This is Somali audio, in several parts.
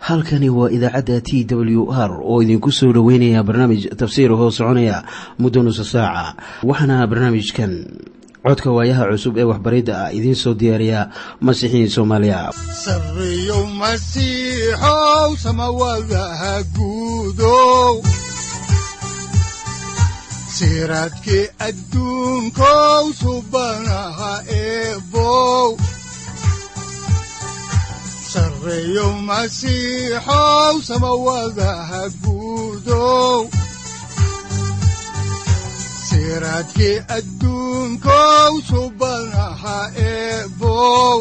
halkani waa idaacadda t w r oo idinku soo dhoweynaya barnaamij tafsiir hoo soconaya muddo nusa saaca waxaana barnaamijkan codka waayaha cusub ee waxbaridda ah idiin soo diyaariya masiixiin soomaaliya sareyow masiixow samawadaha guudow siraadkii adduunkow subanaha eebow sareyow masiixow samawadaha guudow siraadkii adduunkow subanaha eebow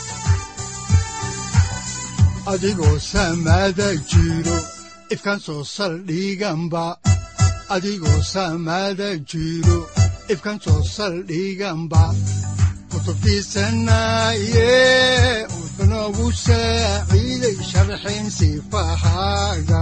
adigoo samaada jiro ifkaan soo saldhiganba adigoo samaada jiro ifkaan soo saldhiganba kutubtiisanaye wuxunogu saaciiday sharxin sifahaaga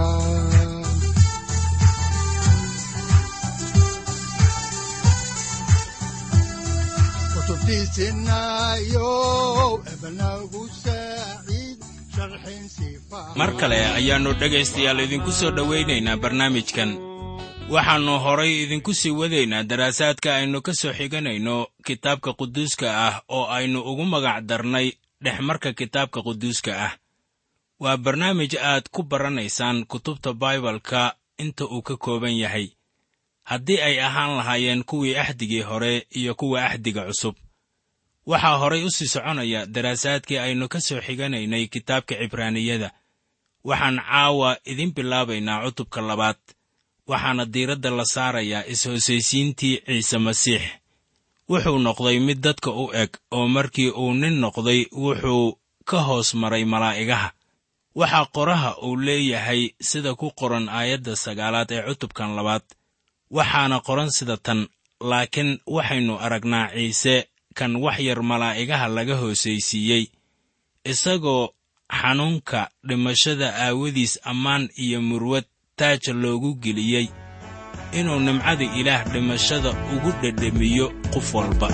mar kale ayaannu dhegaystayaal idinku soo dhowaynaynaa barnaamijkan waxaannu horay idinku sii wadaynaa daraasaadka aynu ka soo xiganayno kitaabka quduuska ah oo aynu ugu magac darnay dhexmarka kitaabka quduuska ah waa barnaamij aad ku baranaysaan kutubta baibalka inta uu ka kooban yahay haddii ay ahaan lahaayeen kuwii axdigii hore iyo kuwa axdiga cusub waxaa horay u sii soconaya daraasaadkii aynu ka soo xiganaynay kitaabka cibraaniyada waxaan caawa idin bilaabaynaa cutubka labaad waxaana diiradda la saarayaa is-hoosaysiintii ciise masiix wuxuu noqday mid dadka u eg oo markii uu nin noqday wuxuu ka hoos maray malaa'igaha waxaa qoraha uu leeyahay sida ku qoran aayadda sagaalaad ee cutubkan labaad waxaana qoran sida tan laakiin waxaynu aragnaa ciise kan wax yar malaa'igaha laga hoosaysiiyey isagoo xanuunka dhimashada aawadiis ammaan iyo murwad taaja loogu geliyey inuu nimcada ilaah dhimashada ugu dhedhemiyo qof walba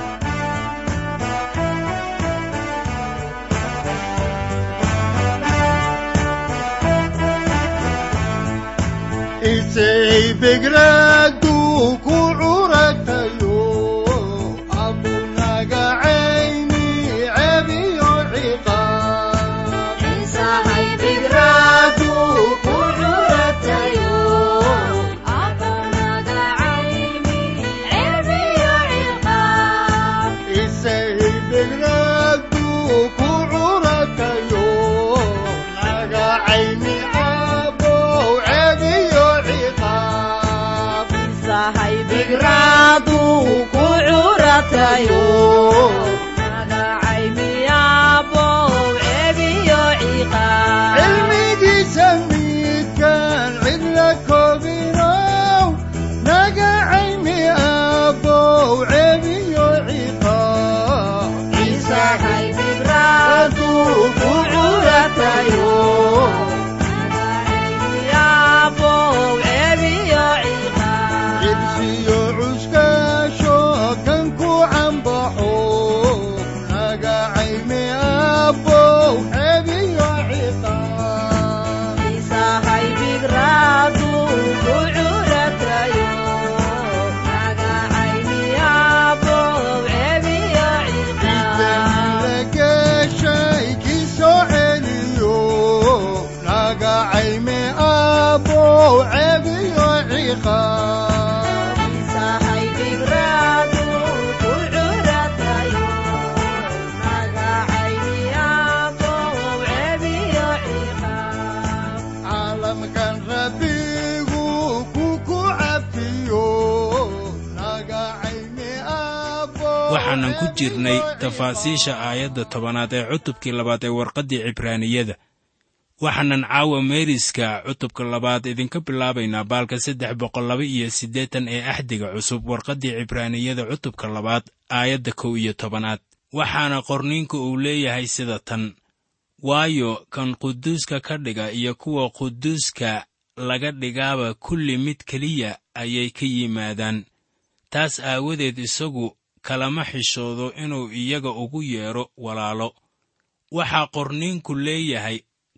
waxaanan ku jirnay tafaasiisha aayadda tobanaad ee cutubkii labaad ee warqaddii cibraaniyada waxaanan caawa meeriska cutubka labaad idinka bilaabaynaa baalka saddex boqol laba iyo siddeetan ee axdiga cusub warqaddii cibraaniyada cutubka labaad aayadda kow iyo tobanaad waxaana qorniinku uu leeyahay sida tan waayo kan quduuska ka dhiga iyo kuwa quduuska laga dhigaaba kulli mid keliya ayay ka yimaadaan taas aawadeed isagu kalama xishoodo inuu iyaga ugu yeedho walaalo waxaa qorniinku leeyahay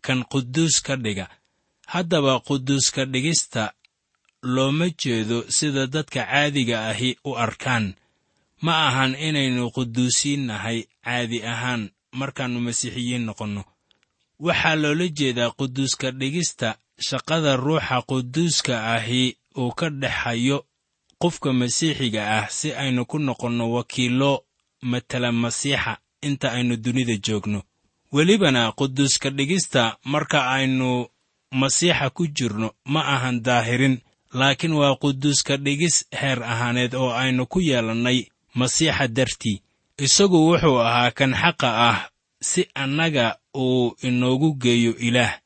kan quduus ka dhiga haddaba quduuska dhigista looma jeedo sida dadka caadiga ahi u arkaan ma ahan inaynu quduusiin nahay caadi ahaan markaannu masiixiyiin noqonno waxaa loola jeedaa quduuska dhigista shaqada ruuxa quduuska ahi uu ka dhexayo qofka masiixiga ah si aynu ku noqonno wakiillo matala masiixa inta aynu dunida joogno welibana quduuska dhigista marka aynu masiixa ku jirno ma ahan daahirin laakiin waa quduuska dhigis heer ahaaneed oo aynu ku yeelannay masiixa dartii isagu wuxuu ahaa kan xaqa ah si annaga uu inoogu geeyo ilaah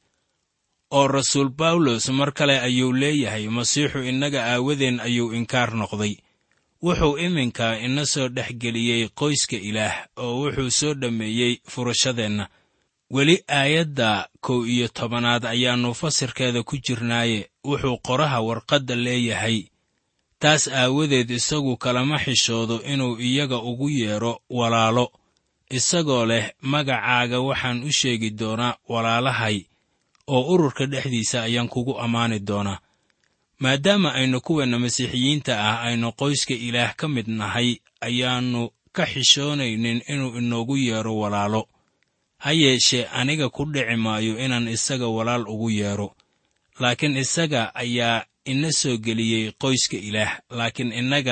oo rasuul bawlos mar kale ayuu leeyahay masiixu innaga aawadeen ayuu inkaar noqday wuxuu iminka ina soo dhex geliyey qoyska ilaah oo wuxuu soo dhammeeyey furashadeenna weli aayadda kow iyo tobanaad ayaannu fasirkeeda ku jirnaaye wuxuu qoraha warqadda leeyahay taas aawadeed isagu kalama xishoodo inuu iyaga ugu yeedho walaalo isagoo leh magacaaga waxaan u sheegi doonaa walaalahay oo ururka dhexdiisa ayaan kugu ammaani doonaa maadaama aynu kuweenna masiixiyiinta ah aynu qoyska ilaah ka mid nahay ayaannu ka xishoonaynin inuu inoogu yeedho walaalo ha yeeshee aniga ku dhici maayo inaan isaga walaal ugu yeedho laakiin isaga ayaa ina soo geliyey qoyska ilaah laakiin innaga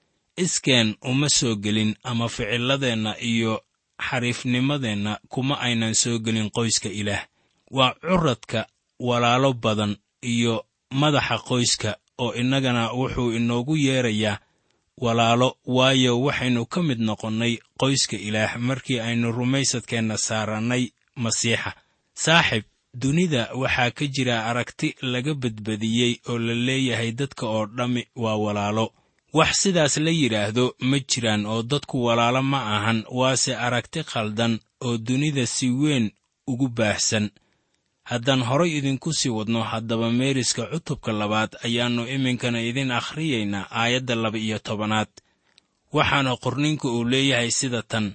iskeen uma soo gelin ama ficilladeenna iyo xariifnimadeenna kuma aynan soo gelin qoyska ilaah waa curadka walaalo badan iyo madaxa qoyska oo innagana wuxuu inoogu yeedrayaa walaalo waayo waxaynu ka mid noqonnay qoyska ilaah markii aynu rumaysadkeenna saarannay masiixa saaxib dunida waxaa ka jira aragti laga badbadiyey oo la leeyahay dadka oo dhammi waa walaalo wax sidaas la yidhaahdo ma jiraan oo dadku walaalo ma ahan waase aragti khaldan oo dunida si weyn ugu baahsan haddaan horay idinku sii wadno haddaba meeriska cutubka labaad ayaannu iminkana idin akhriyaynaa aayadda laba iyo tobanaad waxaana qorninka uu leeyahay sida tan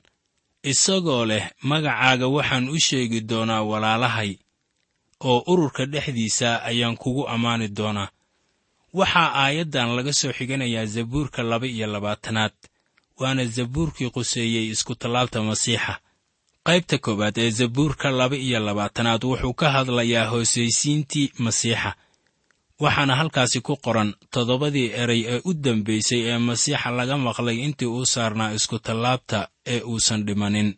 isagoo leh magacaaga waxaan u sheegi doonaa walaalahay oo ururka dhexdiisa ayaan kugu ammaani doonaa waxaa aayaddan laga soo xiganayaa zabuurka laba iyo labaatanaad waana zabuurkii quseeyey iskutallaabta masiixa qaybta koowaad ee zabuurka laba iyo labaatanaad wuxuu ka hadlayaa hoosaysiintii masiixa waxaana halkaasi ku qoran toddobadii eray ee u dambaysay ee masiixa laga maqlay intii uu saarnaa iskutallaabta ee uusan dhimanin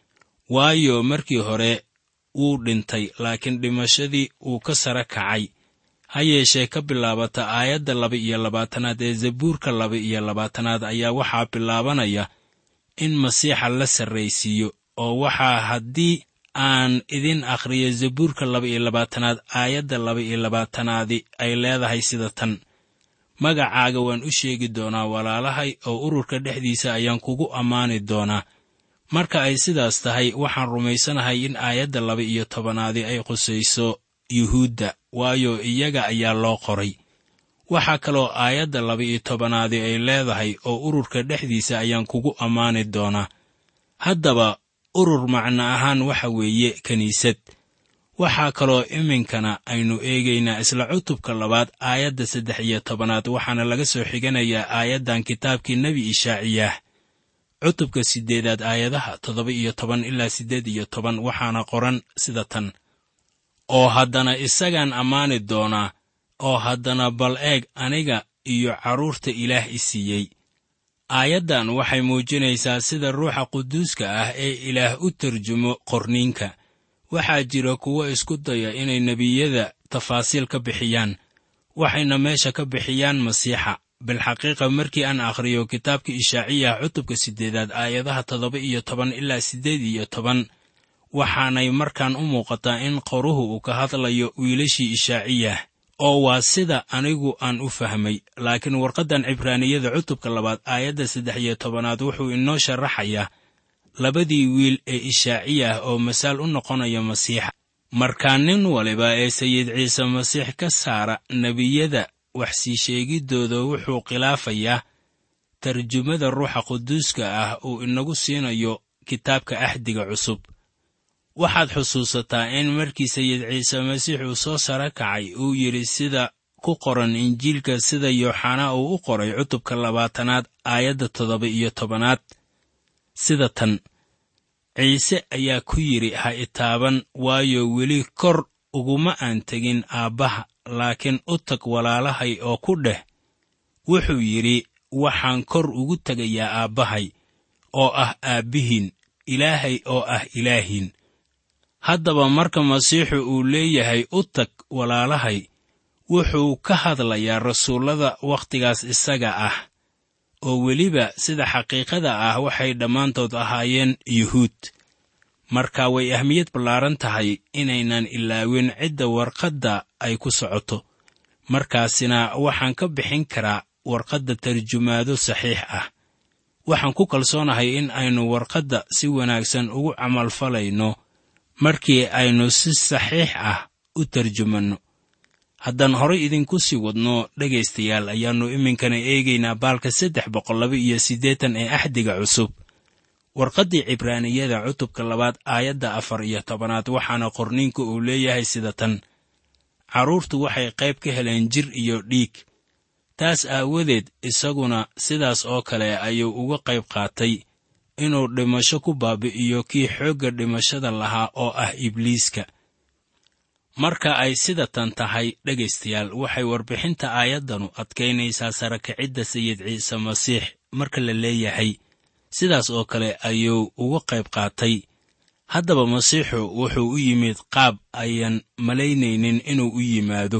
waayo markii hore wuu dhintay laakiin dhimashadii wuu ka sare kacay ha yeeshee ka bilaabata aayadda laba iyo labaatanaad ee zabuurka laba iyo labaatanaad ayaa waxaa bilaabanaya in masiixa la sarraysiiyo oo waxaa haddii aan idin akhriyo zabuurka laba iyo labaatanaad aayadda laba iyo labaatanaadi ay leedahay sida tan magacaaga waan u sheegi doonaa walaalahay oo ururka dhexdiisa ayaan kugu ammaani doonaa marka ay sidaas tahay waxaan rumaysanahay in aayadda laba iyo tobanaadi ay qusayso yuhuudda waayo iyaga ayaa loo qoray waxaa kaloo aayadda laba iyo tobanaadi ay leedahay oo ururka dhexdiisa ayaan kugu ammaani doonaa haddaba urur macno ahaan waxa weeye kiniisad waxaa kaloo iminkana aynu eegaynaa isla cutubka labaad aayadda saddex iyo tobanaad waxaana laga soo xiganayaa aayaddan kitaabkii nebi ishaaciyaah cutubka siddeedaad aayadaha toddoba iyo toban ilaa siddeed iyo toban waxaana qoran sida tan oo haddana isagaan ammaani doonaa oo haddana bal eeg aniga iyo carruurta ilaah i siiyey aayaddan waxay muujinaysaa sida ruuxa quduuska ah ee ilaah u tarjumo qorniinka waxaa jira kuwo isku daya inay nebiyada tafaasiil ka bixiyaan waxayna meesha ka bixiyaan masiixa bilxaqiiqa markii aan akhriyo kitaabka ishaaciyaha cutubka siddeedaad aayadaha toddoba iyo toban ilaa siddeed iyo toban waxaanay markaan u muuqataa in qoruhu uu ka hadlayo wiilashii ishaaciyah oo waa sida anigu aan u fahmay laakiin warqaddan cibraaniyada cutubka labaad aayadda saddex iyo tobanaad wuxuu inoo sharaxayaa labadii wiil ee ishaaciyah oo masaal u noqonaya masiixa markaa nin waliba ee sayid ciise masiix ka saara nebiyada wax sii sheegiddooda wuxuu khilaafayaa tarjumada ruuxa quduuska ah uu inagu siinayo kitaabka axdiga cusub waxaad xusuusataa in markii sayid ciise masiix uu soo sara kacay uu yidhi sida ku qoran injiilka sida yooxanaa uu u qoray cutubka labaatanaad aayadda toddoba iyo tobanaad sida tan ciise ayaa ku yidhi ha itaaban waayo weli kor uguma aan tegin aabbaha laakiin u tag walaalahay oo ku dheh wuxuu yidhi waxaan kor ugu tegayaa aabbahay oo ah aabbihiin ilaahay oo ah ilaahiin haddaba marka masiixu uu leeyahay u tag walaalahay wuxuu ka hadlayaa rasuullada wakhtigaas isaga ah oo weliba sida xaqiiqada ah waxay dhammaantood ahaayeen yuhuud marka way ahmiyad ballaaran tahay inaynan ilaawin cidda warqadda ay ku socoto markaasina waxaan ka bixin karaa warqadda tarjumaado saxiix ah waxaan ku kalsoonahay in aynu warqadda si wanaagsan ugu camalfalayno markii aynu si saxiix ah u tarjumanno haddaan horay idinku sii wadno dhegaystayaal ayaannu iminkana eegaynaa baalka saddex boqol laba iyo siddeetan ee axdiga cusub warqaddii cibraaniyada cutubka labaad aayadda afar iyo tobanaad waxaana qorniinku uu leeyahay sida tan carruurtu waxay qayb ka heleen jir iyo dhiig taas aawadeed isaguna sidaas oo kale ayuu uga qayb qaatay inuu dhimasho ku baabi'iyo kii xoogga dhimashada lahaa oo ah ibliiska marka ay sida tan tahay dhegaystayaal waxay warbixinta aayaddanu adkaynaysaa sarakicidda sayid ciise masiix marka la leeyahay sidaas oo kale ayuu uga qayb qaatay haddaba masiixu wuxuu u yimid qaab ayan malaynaynin inuu u yimaado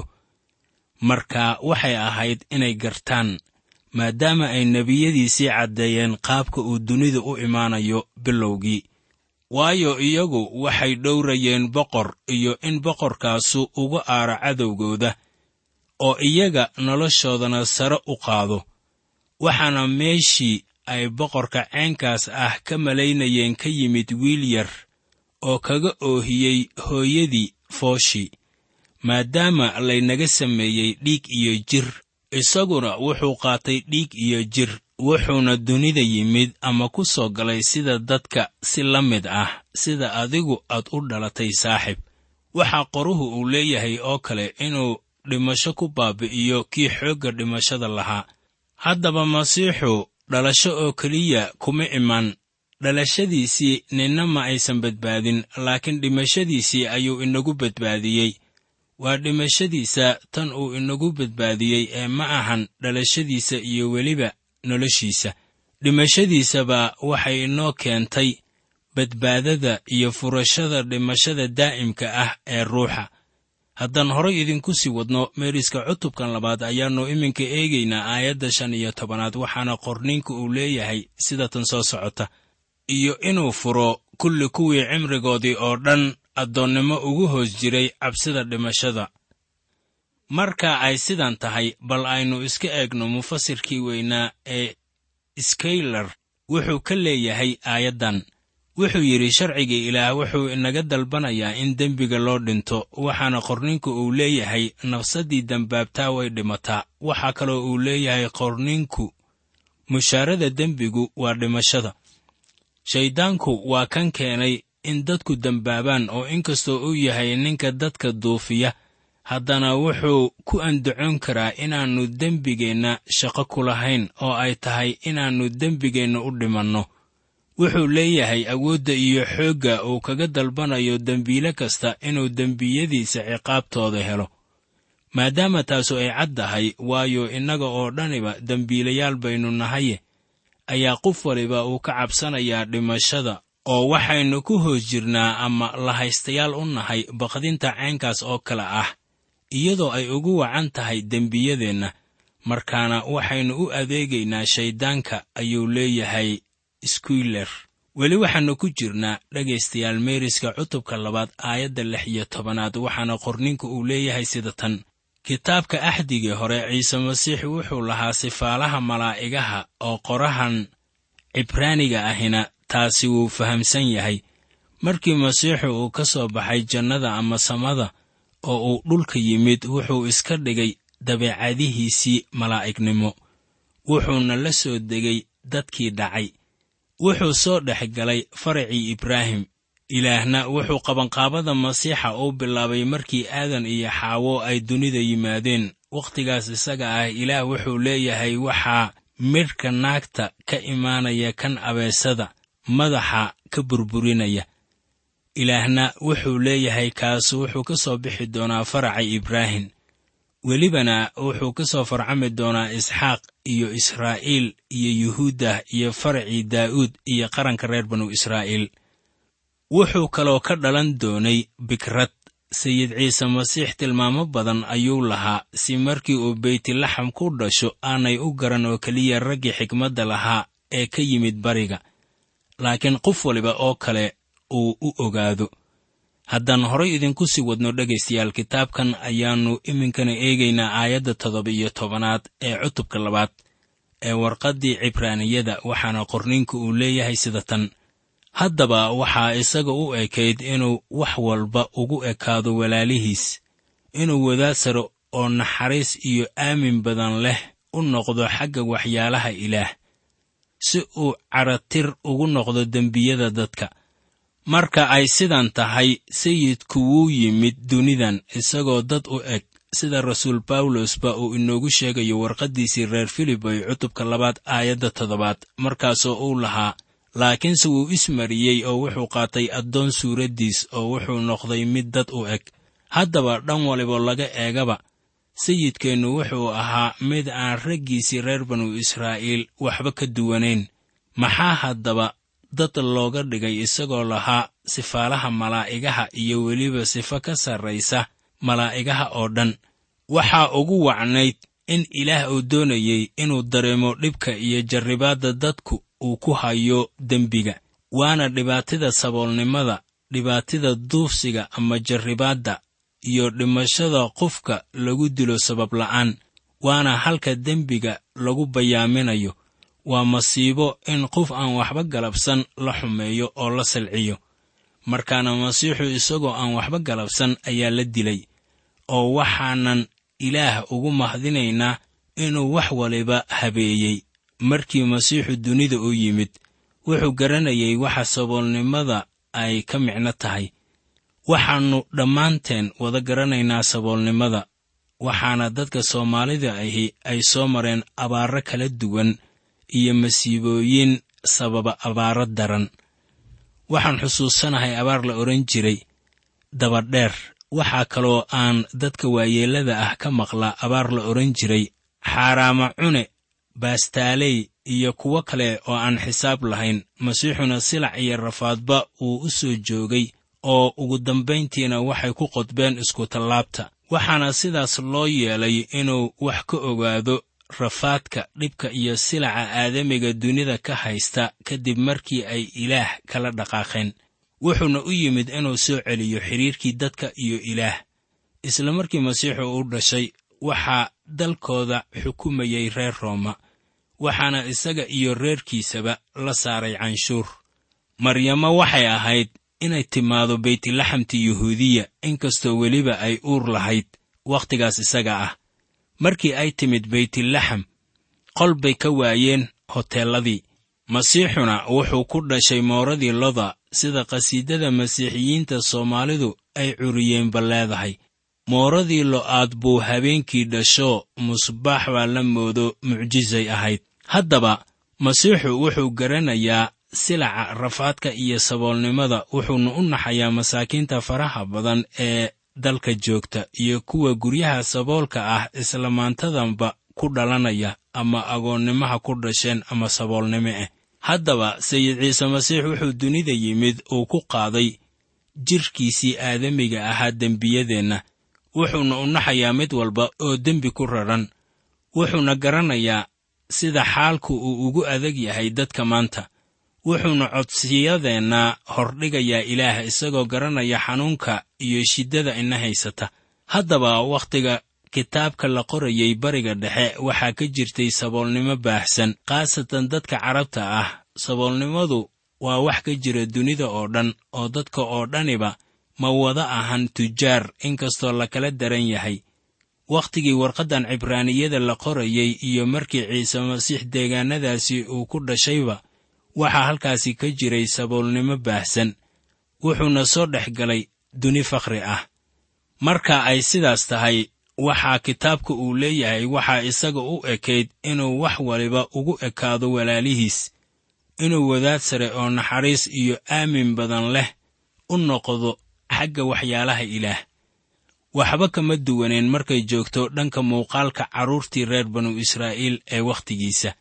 marka waxay ahayd inay gartaan maadaama ay nebiyadiisii caddeeyeen qaabka uu dunida u imaanayo bilowgii waayo iyagu waxay dhowrayeen boqor iyo in boqorkaasu uga aaro cadowgooda oo iyaga noloshoodana sare u qaado waxaana meeshii ay boqorka ceenkaas ah ka malaynayeen ka yimid wiil yar oo kaga oohiyey hooyadii fooshi maadaama laynaga sameeyey dhiig iyo jir isaguna wuxuu qaatay dhiig iyo jir wuxuuna dunida yimid ama ku soo galay sida dadka si la mid ah sida adigu aad u dhalatay saaxib waxaa qoruhu uu leeyahay oo kale inuu dhimasho ku baabi'iyo kii xoogga dhimashada lahaa haddaba masiixu dhalasho oo keliya kuma iman dhalashadiisii ninna ma aysan badbaadin laakiin dhimashadiisii ayuu inagu badbaadiyey waa dhimashadiisa tan uu inagu badbaadiyey ee ma ahan dhalashadiisa iyo weliba noloshiisa dhimashadiisaba waxay inoo keentay badbaadada iyo furashada dhimashada daa'imka ah ee ruuxa haddaan horay idinku sii wadno meeriska cutubkan labaad ayaannu iminka eegaynaa aayadda shan iyo tobanaad waxaana qorniinku uu leeyahay sida tan soo socota iyo inuu furo kulli kuwii cimrigoodii oo dhan addoonnimo ugu hoos jiray cabsida dhimashada marka ay sidan tahay bal aynu iska eegno mufasirkii weynaa ee skaylar wuxuu ka leeyahay aayaddan wuxuu yidhi sharciga ilaah wuxuu inaga dalbanayaa in dembiga loo dhinto waxaana qorninku uu leeyahay nafsaddii dembaabtaa way dhimataa waxaa kaloo uu leeyahay qorninku mushaarada dembigu waa dhimashada shayddaanku waa kan keenay in dadku dembaabaan oo inkastoo uu yahay ninka dadka duufiya haddana wuxuu ku andacoon karaa inaannu dembigeenna shaqo ku lahayn oo ay tahay inaannu dembigeenna u dhimanno wuxuu leeyahay awoodda iyo xoogga uu kaga dalbanayo dembiile kasta inuu dembiyadiisa ciqaabtooda helo maadaama taasu ay cad tahay waayo innaga oo dhaniba dembiilayaal baynu nahaye ayaa qof waliba uu ka cabsanayaa dhimashada oo waxaynu ku hoos jirnaa ama lahaystayaal u nahay baqdinta caynkaas oo kale ah iyadoo ay ugu wacan tahay dembiyadeenna markaana waxaynu u adeegaynaa shayddaanka ayuu leeyahay skuyler weli waxaannu ku jirnaa dhegaystayaal meeriska cutubka labaad aayadda lix iyo tobanaad waxaana qorninku uu leeyahay sida tan kitaabka axdigii hore ciise masiix wuxuu lahaa sifaalaha malaa'igaha oo qorahan cibraaniga ahina taasi wuu fahamsan yahay markii masiixu uu ka soo baxay jannada ama samada oo uu dhulka yimid wuxuu iska dhigay dabeecadihiisii malaa'ignimo wuxuuna la soo degay dadkii dhacay wuxuu soo dhex galay faracii ibraahim ilaahna wuxuu qabanqaabada masiixa uu bilaabay markii aadan iyo xaawo ay dunida yimaadeen wakhtigaas isaga ah ilaah wuxuu leeyahay waxaa midhka naagta ka imaanaya kan abeesada madaxa ka burburinaya ilaahna wuxuu leeyahay kaas wuxuu ka soo bixi doonaa faraca ibraahim welibana wuxuu ka soo farcami doonaa isxaaq iyo israa'iil iyo yuhuuddah iyo faracii daa'uud iyo qaranka reer banu israa'iil wuxuu kaloo ka dhalan doonay bikrad sayid ciise masiix tilmaamo badan ayuu lahaa si markii uu beytlaxam ku dhasho aanay u garan oo keliya raggii xikmadda lahaa ee ka yimid bariga laakiin qof waliba oo kale uu u ogaado haddaan horay idinku sii wadno dhegaystayaal kitaabkan ayaannu iminkana eegaynaa aayadda toddoba iyo tobanaad ee cutubka labaad ee warqaddii cibraaniyada waxaana qorniinku uu leeyahay sida tan haddaba waxaa isaga u ekayd inuu wax walba ugu ekaado walaalihiis inuu wadaad saro oo naxariis iyo aamin badan leh u noqdo xagga waxyaalaha ilaah si uu caratir ugu noqdo dembiyada dadka marka ay sidan tahay sayidku wuu yimid dunidan isagoo dad u eg sida rasuul bawlosba uu inoogu sheegayo warqaddiisii reer filib ay cutubka labaad aayadda toddobaad markaasoo uu lahaa laakiinse wuu ismariyey oo wuxuu qaatay addoon suuraddiis oo wuxuu noqday mid dad u eg haddaba dhan waliba laga eegaba sayidkeennu wuxuu ahaa mid aan raggiisii reer banu israa'iil waxba ka duwanayn maxaa haddaba dad looga dhigay isagoo lahaa sifaalaha malaa'igaha iyo weliba sifo ka sarraysa malaa'igaha oo dhan waxaa ugu wacnayd in ilaah uu doonayey inuu dareemo dhibka iyo jarribaadda dadku uu ku hayo dembiga waana dhibaatada saboolnimada dhibaatada duufsiga ama jarribaadda iyo dhimashada qofka lagu dilo sabab la'aan waana halka dembiga lagu bayaaminayo waa masiibo in qof aan waxba galabsan la xumeeyo oo la salciyo markaana masiixu isagoo aan waxba galabsan ayaa la dilay oo waxaanan ilaah ugu mahdinaynaa inuu wax waliba habeeyey markii masiixu dunida u yimid wuxuu garanayay waxa saboolnimada ay ka micno tahay waxaannu dhammaanteen wada garanaynaa saboolnimada waxaana dadka soomaalida ahi ay soo mareen abaarro kala duwan iyo masiibooyin sababa abaaro daran waxaan xusuusanahay abaar la odhan jiray dabadheer waxaa kaloo aan dadka waayeellada ah ka maqlaa abaar la odhan jiray xaaraama cune baastaaley iyo kuwo kale oo aan xisaab lahayn masiixuna silac iyo rafaadba uu u soo joogay oo ugu dambayntiina waxay ku qodbeen iskutallaabta waxaana sidaas loo yeelay inuu wax ka ogaado rafaadka dhibka iyo silaca aadamiga dunida ka haysta kadib markii ay ilaah kala dhaqaaqeen wuxuuna u yimid inuu soo celiyo xidhiirkii dadka iyo ilaah isla markii masiixu u dhashay waxaa dalkooda xukumayay reer rooma waxaana isaga iyo reerkiisaba la saaray canshuur maryamo waxay ahayd inay timaado beytlaxamti yuhuudiya inkastoo weliba ay uur lahayd wakhtigaas isaga ah markii ay timid beytlaxam qol bay ka waayeen hoteelladii masiixuna wuxuu ku dhashay mooradii loda sida qhasiidada masiixiyiinta soomaalidu ay curiyeenba leedahay mooradii lo'aad buu habeenkii dhasho musbaax baa la moodo mucjisay ahayd haddaba masiixu wuxuu garanayaa silaca rafaadka iyo saboolnimada wuxuuna u naxayaa masaakiinta faraha badan ee dalka joogta iyo kuwa guryaha saboolka ah isla maantadanba ku dhalanaya ama agoonnimaha ku dhasheen ama saboolnimo ah haddaba sayid ciise masiix wuxuu dunida yimid uu ku qaaday jidhkiisii aadamiga ahaa dembiyadeenna wuxuuna u naxayaa mid walba oo dembi ku raran wuxuuna garanayaa sida xaalku uu ugu adag yahay dadka maanta wuxuuna codsiyadeenna hordhigayaa ilaah isagoo garanaya xanuunka iyo shiddada ina haysata haddaba wakhtiga kitaabka la qorayay bariga dhexe waxaa ka jirtay saboolnimo baahsan khaasatan dadka carabta ah saboolnimadu waa wax ka jira dunida oo dhan oo dadka oo dhaniba ma wada ahan tujaar inkastoo lakala daran yahay wakhtigii warqaddan cibraaniyada la qorayay iyo markii ciise masiix deegaannadaasi uu ku dhashayba waxaa halkaasi ka jiray saboolnimo baahsan wuxuuna soo dhex galay duni fakhri ah marka ay sidaas tahay waxaa kitaabka uu leeyahay waxaa isaga u ekayd inuu wax waliba ugu ekaado walaalihiis inuu wadaad sare oo naxariis iyo aamin badan leh u noqdo xagga waxyaalaha ilaah waxba kama duwaneen markay joogto dhanka muuqaalka carruurtii reer banu israa'iil ee wakhtigiisa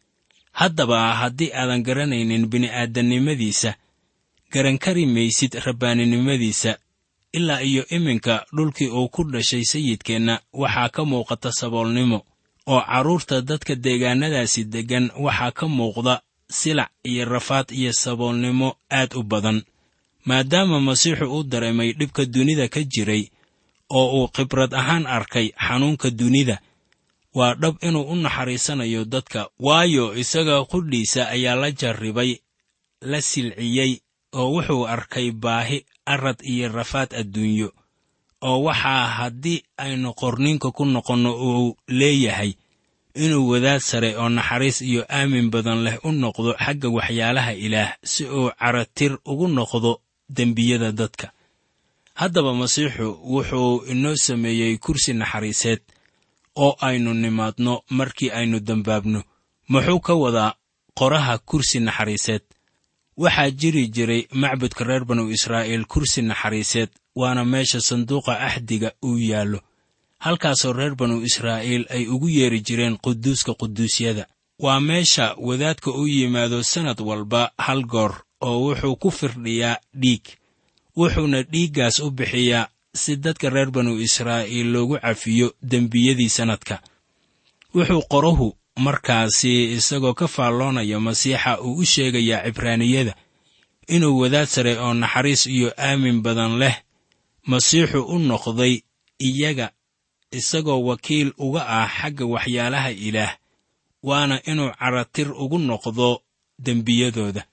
haddaba haddii aadan garanaynin bini'aadannimadiisa garan kari maysid rabbaaninimadiisa ilaa iyo iminka dhulkii uu ku dhashay sayidkeenna waxaa ka muuqata saboolnimo oo carruurta dadka deegaannadaasi deggan waxaa ka muuqda silac iyo rafaad iyo saboolnimo aad u badan maadaama masiixu u dareemay dhibka dunida ka jiray oo uu khibrad ahaan arkay xanuunka dunida waa dhab inuu u naxariisanayo dadka waayo isaga qudhiisa ayaa la jarribay la silciyey oo wuxuu arkay baahi arad iyo rafaad adduunyo oo waxaa haddii aynu qorninka ku noqonno uu leeyahay inuu wadaad sare oo naxariis iyo aamin badan leh u noqdo xagga waxyaalaha ilaah si uu caratir ugu noqdo dembiyada dadka haddaba masiixu wuxuu inoo sameeyey kursi naxariiseed oo aynu nimaadno markii aynu dembaabno muxuu ka wadaa qoraha kursi naxariiseed waxaa jiri jiray macbudka reer banu israa'iil kursi naxariiseed waana meesha sanduuqa axdiga uu yaallo halkaasoo reer banu israa'iil ay ugu yeeri jireen quduuska quduusyada waa meesha wadaadka u yimaado sannad walba hal goor oo wuxuu ku firdhiyaa dhiig wuxuuna dhiiggaas u bixiyaa si dadka reer banu israa'iil loogu cafiyo dembiyadii sannadka wuxuu qorahu markaasi isagoo ka faalloonaya masiixa uu u sheegayaa cibraaniyada inuu wadaad sare oo naxariis iyo aamin badan leh masiixu u noqday iyaga isagoo wakiil uga ah xagga waxyaalaha ilaah waana inuu caratir ugu noqdo dembiyadooda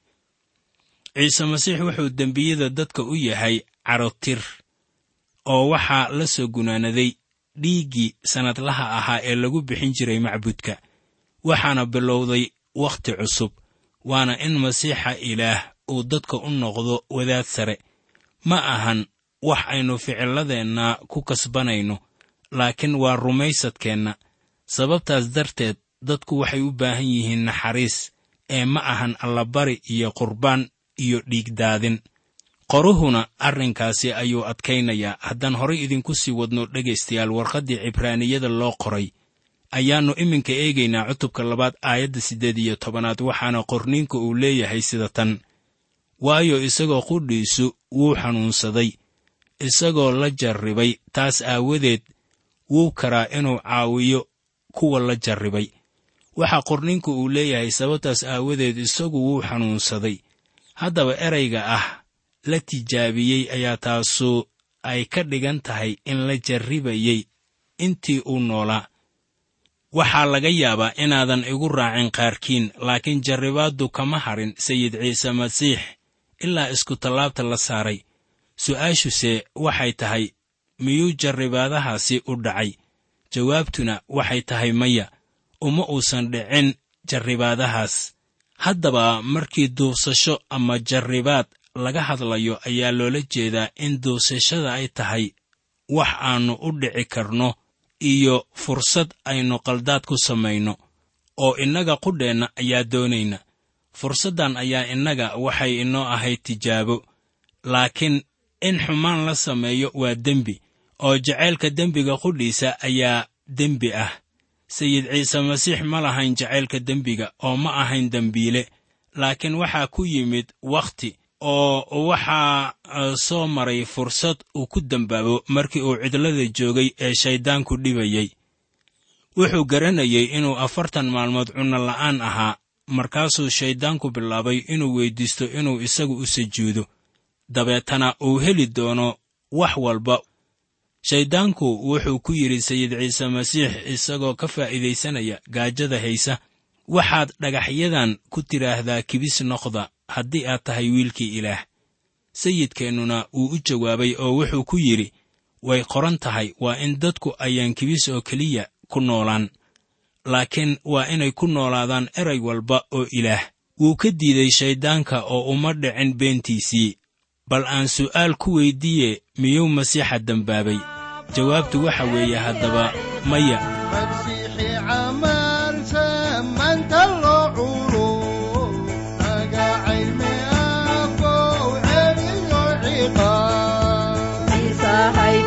ciise masiix wuxuu dembiyada dadka u yahay carotir oo waxaa la soo gunaanaday dhiiggii sannadlaha ahaa ee lagu bixin jiray macbudka waxaana bilowday wakhti cusub waana in masiixa ilaah uu dadka u noqdo wadaad sare ma ahan wax aynu ficilladeenna ku kasbanayno laakiin waa rumaysadkeenna sababtaas darteed dadku waxay u baahan yihiin naxariis ee ma ahan allabari iyo qurbaan iyo dhiigdaadin qoruhuna arrinkaasi ayuu adkaynayaa haddaan horay idinku sii wadno dhegaystayaal warqaddii cibraaniyada loo qoray ayaannu iminka eegaynaa cutubka labaad aayadda siddeed iyo tobanaad waxaana qorniinka uu leeyahay sida tan waayo isagoo qudhiisu wuu xanuunsaday isagoo la jarribay taas aawadeed wuu karaa inuu caawiyo kuwa la jarribay waxaa qorninku uu leeyahay sababtaas aawadeed isagu wuu xanuunsaday haddaba erayga ah la tijaabiyey ayaa taasu ay ka dhigan tahay in la jarribayey intii uu noolaa waxaa laga yaabaa inaadan igu raacin qaarkiin laakiin jarribaaddu kama harin sayid ciise masiix ilaa iskutallaabta la saaray su'aashuse waxay tahay miyuu jarribaadahaasi u dhacay jawaabtuna waxay tahay maya uma uusan dhicin jarribaadahaas haddaba markii duubsasho ama jarribaad laga hadlayo ayaa loola jeedaa in duubsashada ay tahay wax aannu u dhici karno iyo fursad aynu qaldaad ku samayno oo innaga qudheenna ayaa doonayna fursaddan ayaa innaga waxay inoo ahayd tijaabo laakiin in xumaan la sameeyo waa dembi oo jacaylka dembiga qudhiisa ayaa dembi ah sayid ciise masiix ma lahayn jacaylka dembiga oo ma ahayn dembiile laakiin waxaa ku yimid wakhti oo waxaa soo maray fursad uu ku dembaabo markii uu cidlada joogay ee shayddaanku dhibayey wuxuu garanayey inuu afartan maalmood cunno la'aan ahaa markaasuu shayddaanku bilaabay inuu weyddiisto inuu isagu u sujuudo dabeetana uu heli doono wax walba shayddaanku wuxuu ku yidhi sayid ciise masiix isagoo ka faa'iidaysanaya gaajada haysa waxaad dhagaxyadan ku tidhaahdaa kibis noqda haddii aad tahay wiilkii ilaah sayidkeennuna wuu u jawaabay oo wuxuu ku yidhi way qoran tahay waa in dadku ayaan kibis oo keliya ku noolaan laakiin waa inay ku noolaadaan eray walba oo ilaah wuu ka diiday shayddaanka oo uma dhicin beentiisii bal aan su'aal ku weyddiiye miyuu masiixa dembaabay jawaabtu waxa weeye haddaba maya masiixi camal samaanta loo culo magacayme abow celiyo ciqaab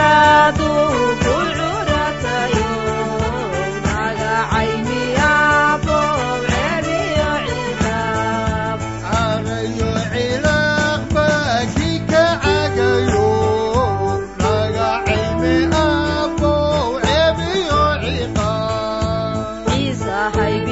carayo cilaaq baa kii ka cagayo magacayme abow celiyo ciqaab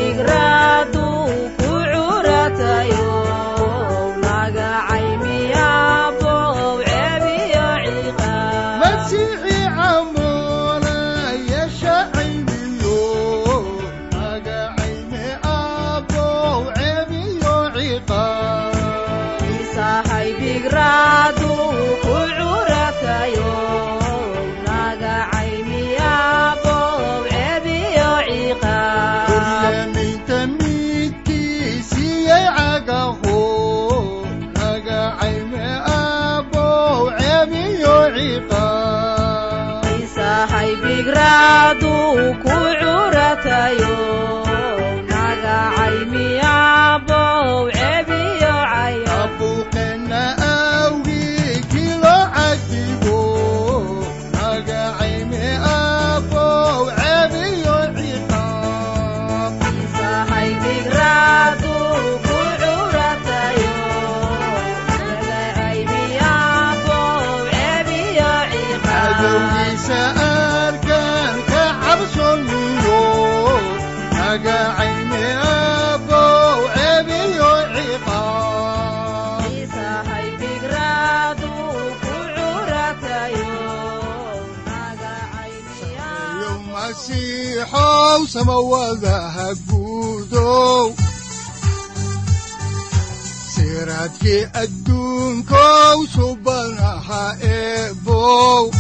masiixi camoona yeesha cayniyo magacayme abow celiyo ciqaab Kuryaminta midkiisiyey cagaho magacayme abow cebiyo ciqaab abuuqeenna awgii kilo cadibo magacayme abow cebiyo ciqaab cadowgiisa arkaan ka cabsoniyo magacayme abow cebiyo ciqaab yo masiixow samawadaha guudow siraadkii adduunkow subanaha eebow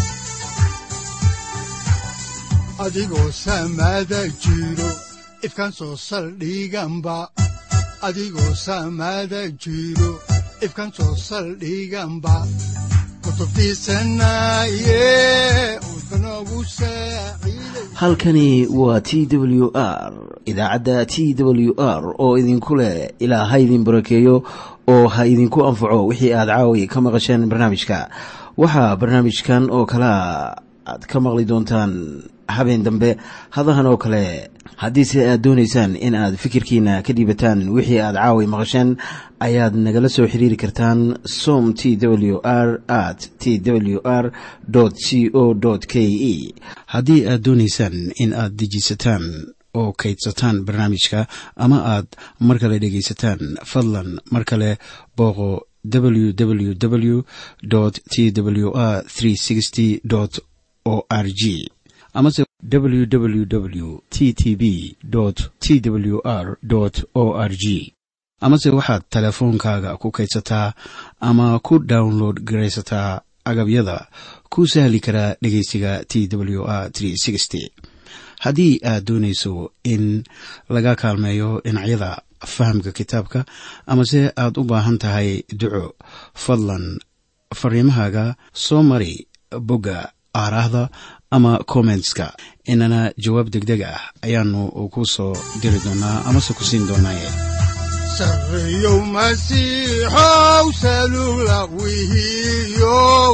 adigoo samada jiro ifkaan soo saldhiganba adigoo samada jiro ifkaan soo saldhiganba kutubtiisanaye udbanogu saaciiday halkani waa t w r idaacadda t w r oo idinku leh ilaa ha idin barakeeyo oo ha idinku anfaco wixii aad caawi ka maqasheen barnaamijka waxaa barnaamijkan oo kalea aad ka maqli doontaan habeen dambe hadahan oo kale haddiise aad doonaysaan in aad fikirkiina ka dhiibataan wixii aad caawi maqasheen ayaad nagala soo xiriiri kartaan som t w r at t w r c o k e haddii aad doonaysaan in aad dejiisataan oo kaydsataan barnaamijka ama aad mar kale dhegaysataan fadlan mar kale booqo www t w r o r g amase www t t b t w r o r g amase waxaad teleefoonkaaga ku kaydsataa ama ku download garaysataa agabyada ku sahli karaa dhegeysiga t w r haddii aad doonayso in laga kaalmeeyo dhinacyada fahamka kitaabka amase aad u baahan tahay duco fadlan fariimahaaga soo mari bogga aaraahda ama kommentska inana jawaab degdeg ah ayaanu ku soo diri doonaa amase ku siin doonaaye sarreyow masiixow salula wihiyow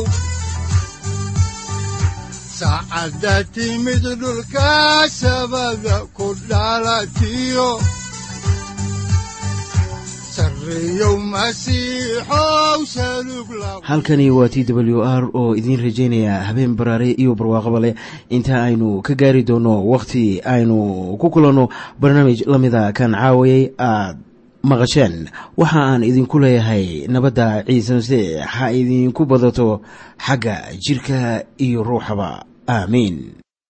saacadda timid dhulka sabada ku dhalatiyo sarreyow masiixow salug la halkani waa t w r oo idiin rajaynaya habeen baraare iyo barwaaqaba leh inta aynu ka gaari doono wakhti aynu ku kulanno barnaamij la mida kan caawayay aad maqasheen waxa aan idinku leeyahay nabadda ciise masiix ha idinku badato xagga jirka iyo ruuxaba aamiin